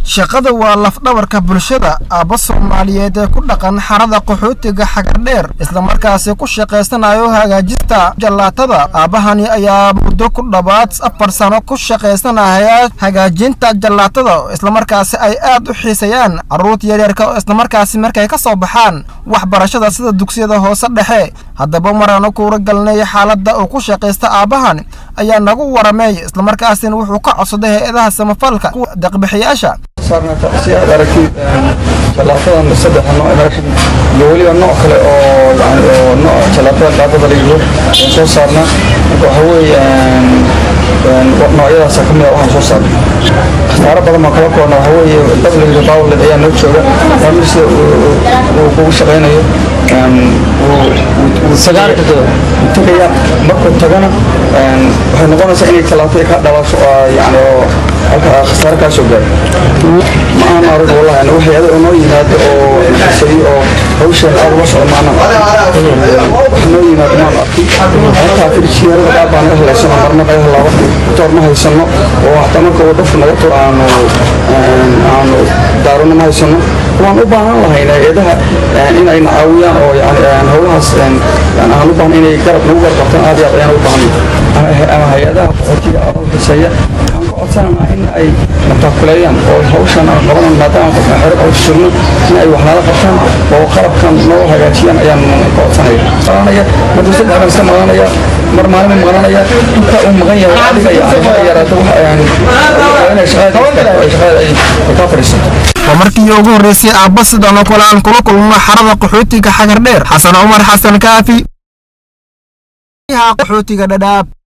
shaqada waa lafdhabarka bulshada aabba soomaaliyeed ee ku dhaqan xarada qaxootiga xagardheer islamarkaasi ku shaqaysanayo hagaajista jallaatada aabbahani ayaa muddo ku dhowaad afar sano ku shaqaysanaya hagaajinta jallaatada islamarkaasi ay aad u xiisayaan carruurta yaryarka oo islamarkaasi markay ka soo baxaan waxbarashada sida dugsiyada hoose dhexe haddaba maraanu kuura galnay xaaladda uu ku shaqaysta aabbahan ayaa nagu waramay islamarkaasina wuxuu ka codsaday hay-adaha samafalka kuwa deeqbixiyaasha saarnata si aad aragtid jalaatadan saddex nooc aragtid iyo weliba nooc kale oo yani oo nooc jalaatada dhaabada la yidho aan soo saarna marka waxa weeye noocyadaasa ka mid a waxaan soo saarna khasaaro badan baan kala koorna waxa weeye dab la yidho bawled ayaa noo jooga maamul sida uu kugu shaqaynayo tagaya markuu tagana waxay noqonaysaa inay jalaatada ka dhalasho yani oo halka khasaare kaa soo gaaro ma aan arag wallahi wax yada oo noo yimaado oo xisadi oo hawshan aad uga socdo maana wax noo yimaado maan arkin halkaa firjiyeerada qaar baan naga helaysano marna naga helaaba toor ma haysano oo hataa marka uu dhafku naga to aanu aanu daarona ma haysano waan u baahan lahayn hay-adaha in ay nacaawiyaan oo yani howlahaas aan u baahan inay garab nagu garab qabtaan aad iyo aad ayaan u baahan ama hay-adaha qaxootiga oo xiseeya waxaan ka codsananaa in ay mataakuleeyaan oo hawshan aan qabanan maadaama qofka xero oo sugno in ay waxnaala qabtaan oo qalabkan noo hagaajiyaan ayaan ka codsanaya maqlanaya markuu saddex baan iska maqlanaya mar maalin maqlanaya inta uu maqan yahay adiga yani ha yaraato wax inay shaqada ay shaqada ay ka fadhiisato waa markii ugu horreysay aabba sidan oo kale aan kula kulmo xarada qaxootiga xagardheer xasan cumar xasan kaafi qaxootiga dhadhaab